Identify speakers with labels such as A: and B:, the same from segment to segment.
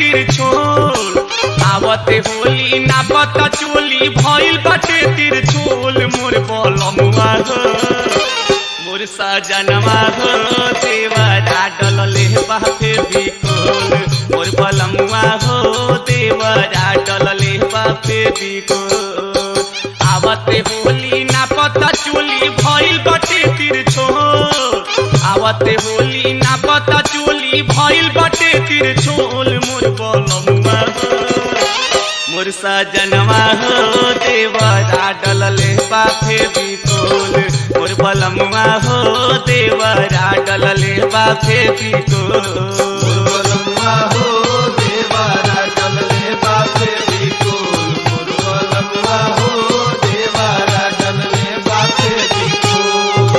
A: तिरछोल आवते होली ना पता चोली भइल बाटे तिरछोल मोर बलमुआ हो मोर सजनवा हो देवरा डलले बापे बिकोल मोर बलमुआ हो देवरा डलले बापे बिकोल आवते होली ना पता चोली भइल बाटे तिरछोल आवते होली ना पता चोली भइल बाटे तिरछोल मोर बलमुआ हो मोर सजनवा हो देवरा डलले बाफे बिकोल मोर बलमुआ हो देवरा डलले बाफे बिकोल
B: मुरबलम्मा हो देवारा डलले बापे बिकोल मुरबलम्मा हो देवारा डलले बापे बिकोल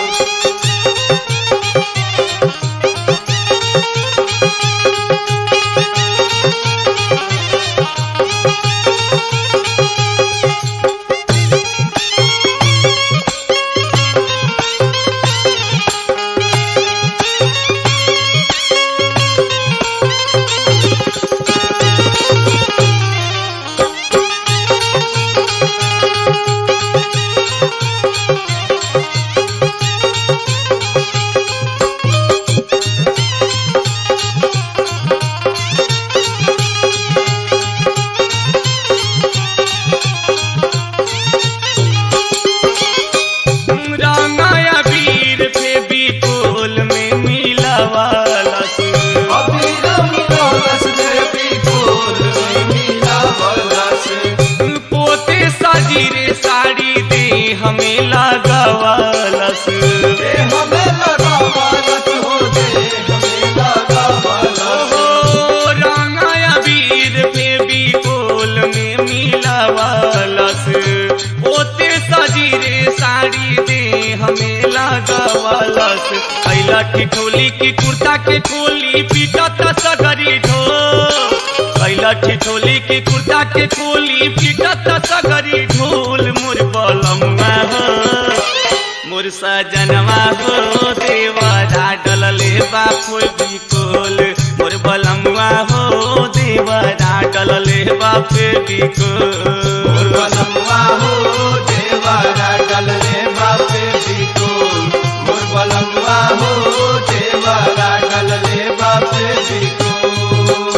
A: रंगाया वीर पे बिकोल में मिलावाला से
B: अभिरम कलश देवी कोल में मीरा बलस
A: पोते साजीरे साड़ी दे हमें लगावाला से
B: दे हमें लगा बालत हो दे हमें लगा बालत
A: ओ रंगाया वीर पे बिकोल में मिलावालस ओते सजीरे साड़ी दे हमें लगावालस कैला की खोली की कुर्ता के खोली पीटत सगरी ढो कैला की खोली की कुर्ता के खोली पीटत सगरी ढोल मोर बलमुआ हो मोर सजनवा हो देवरा डलले बापो बिकोल मोर बलमुआ हो देवरा डलले बापे बिकोल
B: मुरबलम्मा हो देवारा डलले बापे बिकोल मुरबलम्मा हो देवारा डलले बापे बिकोल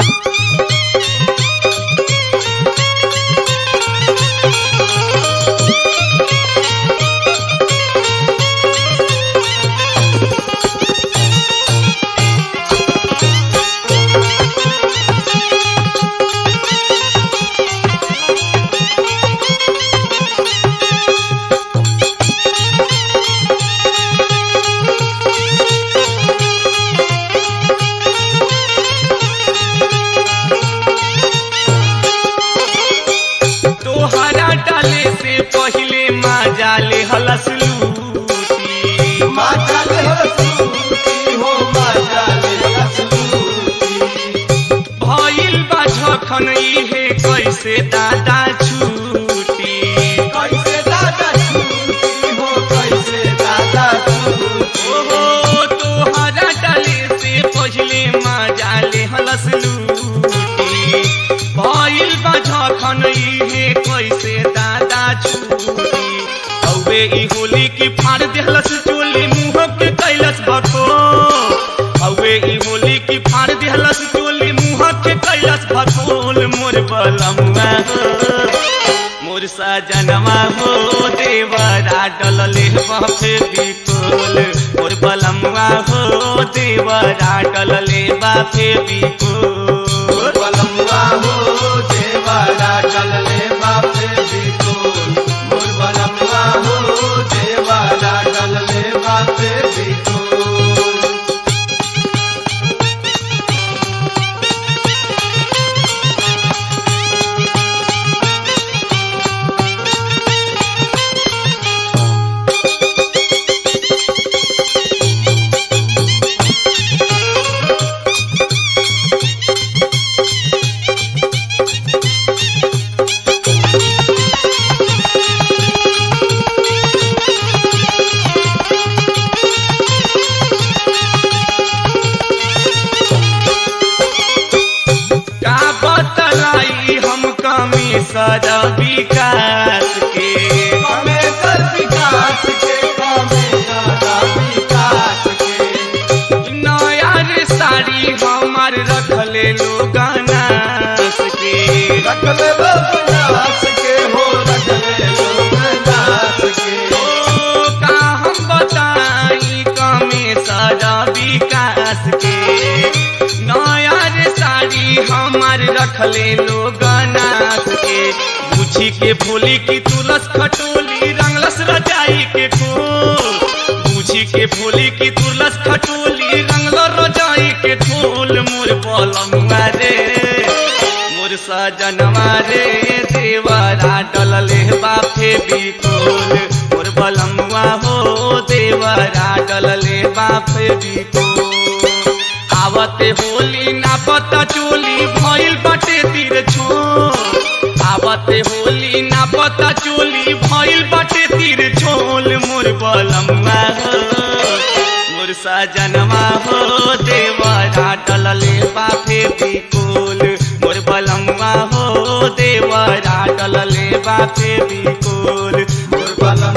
A: तोहरा डाले से पहिले माँ ले हलस लूटी
B: माता ले हसूती हो माता ले हसूती
A: भइल बा झखन इहे कैसे दादा छूटी
B: कैसे दादा छूती हो कैसे दादा छूती
A: ओहो तोहरा डाले से पहिले मजा ले हलस लूटी भइल बा झखन इहे कैसे दादा छूटी औवे ई होली की फाड़ देहलस चोली मुंह के कैलस भको औवे ई होली की फाड़ देहलस चोली मुंह के कैलस भकोल मोर बलमुआ हो मोर सजनवा हो देवरा डलले बापे बिकोल मोर बलमुआ हो देवरा डलले बापे बिकोल
B: मुरबलम्मा हो देवारा डलले बापे बिकोल मुरबलम्मा हो देवारा डलले बापे बिकोल
A: विकास के
B: कमे कर विकास के कमे दादा विकास के
A: नया रे साड़ी हमार रखले लोग नास के
B: रख ले लोग नाच के हो रख ले लोग नाच के
A: ओ का हम बताई कमे सारा विकास के नया रे साड़ी हमार रखले लोग नास के पूछी के भोली की तुलस खटोली रंगलस रजाई के खोल पूछी के भोली की तुलस खटोली रंगलो रजाई के खोल मोर पलंगा रे मोर सजनवा रे देवरा डलले बाफे बिकोल मोर बलमुआ हो देवरा डलले बाफे बिकोल आवते होली ना पता चोली भइल बाटे तीर छो आवते होली ना पता चोली भइल बाटे तीर छोल मोर बलमुआ हो मोर सजनवा हो देवरा डलले बाफे बिकोल मोर बलमुआ हो देवरा डलले बाफे बिकोल
B: मोर बला